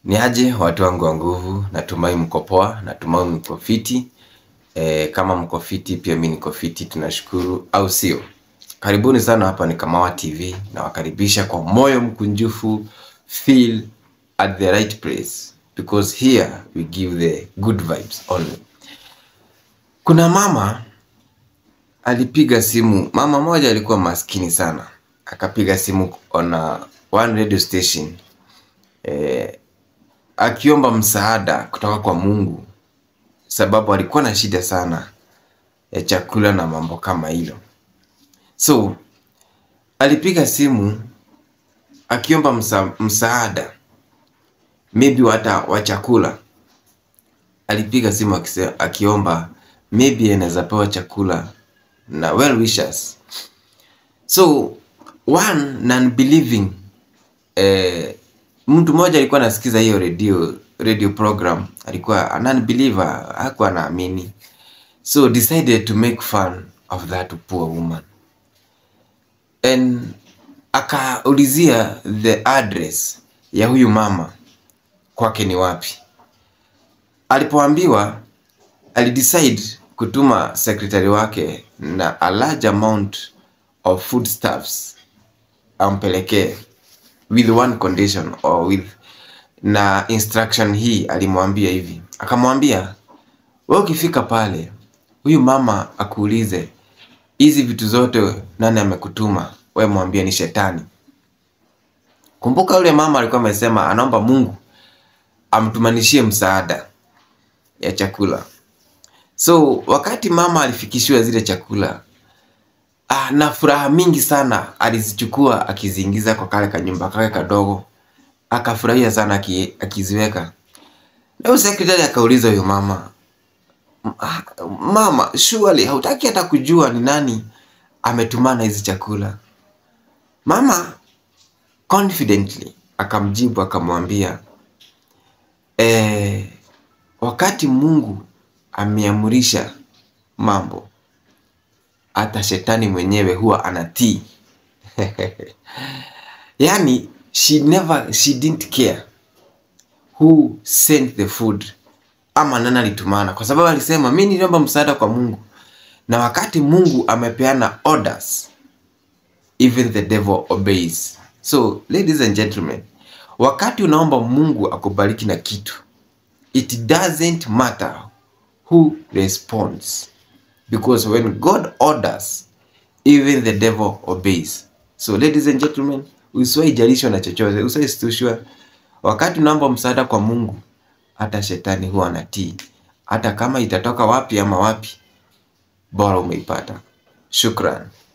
Ni aje watu wangu wa nguvu, natumai mko poa, natumai mko fiti. E, kama mko fiti pia mimi niko fiti, tunashukuru au sio? Karibuni sana, hapa ni Kamawa TV, nawakaribisha kwa moyo mkunjufu. Feel at the right place because here we give the good vibes only. Kuna mama alipiga simu, mama moja alikuwa maskini sana, akapiga simu on a, one radio station eh, akiomba msaada kutoka kwa Mungu sababu alikuwa na shida sana ya chakula na mambo kama hilo. So alipiga simu akiomba msa, msaada maybe hata wa chakula. Alipiga simu akise, akiomba maybe anaweza pewa chakula na well wishers. So one non-believing eh, mtu mmoja alikuwa anasikiza hiyo radio radio program, alikuwa a non-believer, hakuwa anaamini, so decided to make fun of that poor woman and akaulizia the address ya huyu mama kwake ni wapi. Alipoambiwa alidecide kutuma secretary wake na a large amount of foodstuffs ampelekee with one condition or with na instruction hii alimwambia hivi akamwambia wewe ukifika pale huyu mama akuulize hizi vitu zote nani amekutuma wewe mwambie ni shetani kumbuka yule mama alikuwa amesema anaomba mungu amtumanishie msaada ya chakula so wakati mama alifikishiwa zile chakula ah, na furaha mingi sana alizichukua akiziingiza kwa kale kanyumba kake kadogo akafurahia sana aki, akiziweka na huyo sekretari akauliza huyo mama "Ah, mama surely hautaki hata kujua ni nani ametumana hizi chakula mama confidently akamjibu akamwambia eh, wakati mungu ameamurisha mambo hata shetani mwenyewe huwa anatii yani she never she didn't care who sent the food ama nani alitumana kwa sababu alisema mi niliomba msaada kwa mungu na wakati mungu amepeana orders even the devil obeys so ladies and gentlemen wakati unaomba mungu akubariki na kitu it doesn't matter who responds because when god orders even the devil obeys so ladies and gentlemen usiwahi jalishwa na chochote usiwahi stushwa wakati unaomba msaada kwa mungu hata shetani huwa anatii hata kama itatoka wapi ama wapi bora umeipata shukran